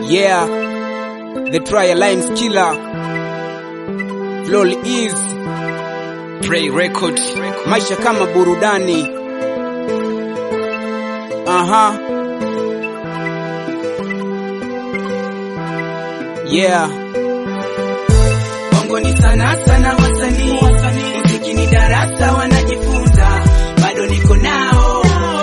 Yeah, the trial lines killer. Lol is Pray Record. maisha kama burudani. Aha. Yeah. Bongo ni sana sana wasanii, muziki ni darasa wanajifunza, bado niko nao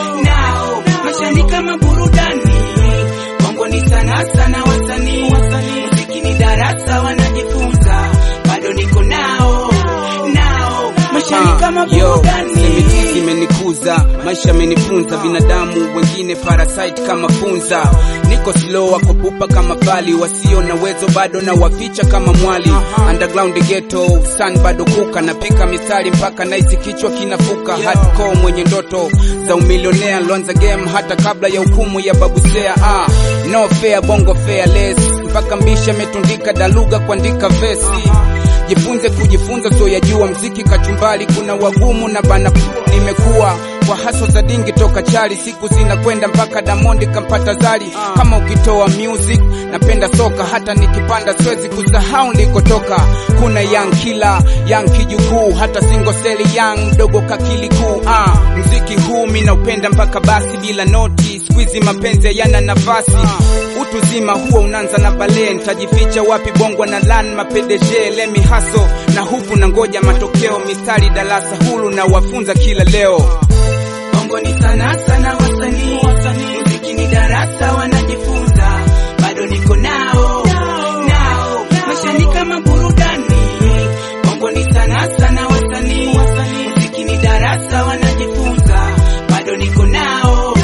nao, maisha ni kama burudani. Bongo ni sana sana wasanii, muziki ni darasa wanajifunza, bado niko nao nao, maisha ni kama Yo, burudani. semitizi imenikuza, maisha amenifunza, binadamu wengine parasite kama funza. Niko slow wako pupa kama pali, wasio na uwezo bado na waficha kama mwali. Underground ghetto, sun bado kuka, napika mistari mpaka naisi kichwa kinafuka. Hardcore mwenye ndoto za umilionea, lonza game hata kabla ya hukumu ya babusea. Ah, no fair, bongo fearless, mpaka mbisha ametundika daluga kuandika vesi jifunze kujifunza, so yajua mziki kachumbali, kuna wagumu na bana. Nimekuwa kwa haso za dingi toka chali, siku zinakwenda mpaka Damondi kampata zali. Kama ukitoa music, napenda soka, hata nikipanda siwezi kusahau nilikotoka. Kuna young killer, young kijukuu, hata single seli young mdogo kakili kuu. Ah, mziki huu mi naupenda mpaka basi, bila noti squeezy, mapenzi yana nafasi utu zima huwa unaanza na bale, nitajificha wapi? Bongwa na lan mapedeje lemi haso na hupu na ngoja matokeo, mistari darasa hulu na wafunza kila leo. Bongo ni sana sana wasanii, muziki ni darasa wanajifunza, bado niko nao nao, maisha ni kama burudani. Bongo ni sana sana wasanii, muziki ni darasa wanajifunza, bado niko nao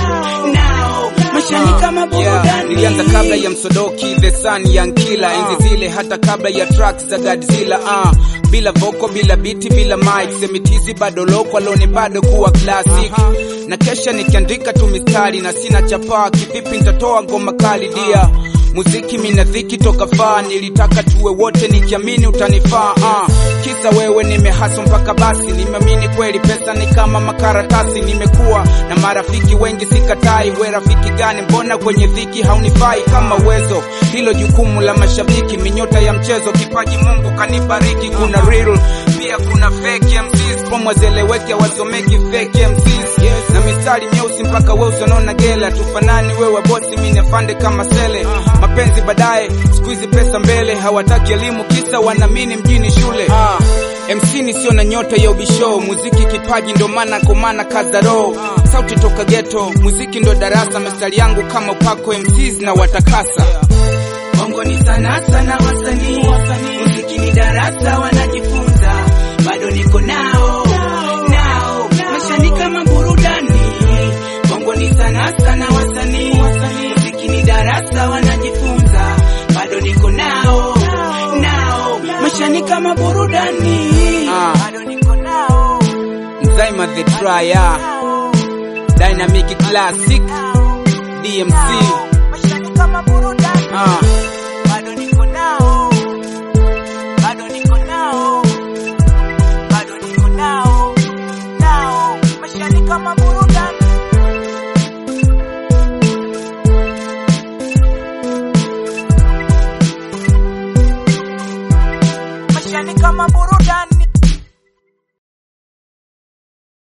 nao, maisha ni kama Yeah, burudani. nilianza kabla ya Msodoki, The Sun, Young Killer, enzi zile, hata kabla ya tracks za Godzilla. Ah, bila voko, bila biti, bila mic, semitizi bado loko, alone bado kuwa classic. Na kesha nikiandika tu mistari na sina chapaa, kivipi nitatoa ngoma kali dia muziki mina dhiki toka faa, nilitaka tuwe wote nikiamini utanifaa. Ah, kisa wewe nimehaso mpaka basi, nimeamini kweli pesa ni kama makaratasi. Nimekuwa na marafiki wengi sikatai, we rafiki gani? Mbona kwenye dhiki haunifai kama uwezo? Hilo jukumu la mashabiki, minyota ya mchezo, kipaji Mungu kanibariki. Kuna real pia kuna fake MCs, pomwazeleweke wasomeki fake MCs yes. na mistari nyeusi mpaka weusi wanaona gela, tufanani wewe bosi, mimi afande kama sele mapenzi baadaye, siku hizi pesa mbele, hawataki elimu kisa wanaamini mjini shule. Ah, MC ni sio na nyota ya ubisho, muziki kipaji ndo maana komana kaza roho, sauti toka ghetto, muziki ndo darasa, mistari yangu kama upako MCs na watakasa. Bongo ni sana sana wasanii, muziki ni darasa wanajifunza, bado niko nao nao, maisha ni kama burudani. Bongo ni sana sana wasanii, muziki ni darasa wanajifunza, bado niko nao nao, maisha ni kama burudani. Ah. Bado niko nao Mzaima the Trier, Dynamic Classic, DMC. maisha ni kama burudani. Ah. bado niko nao, bado niko nao, bado niko nao, nao, maisha ni kama burudani.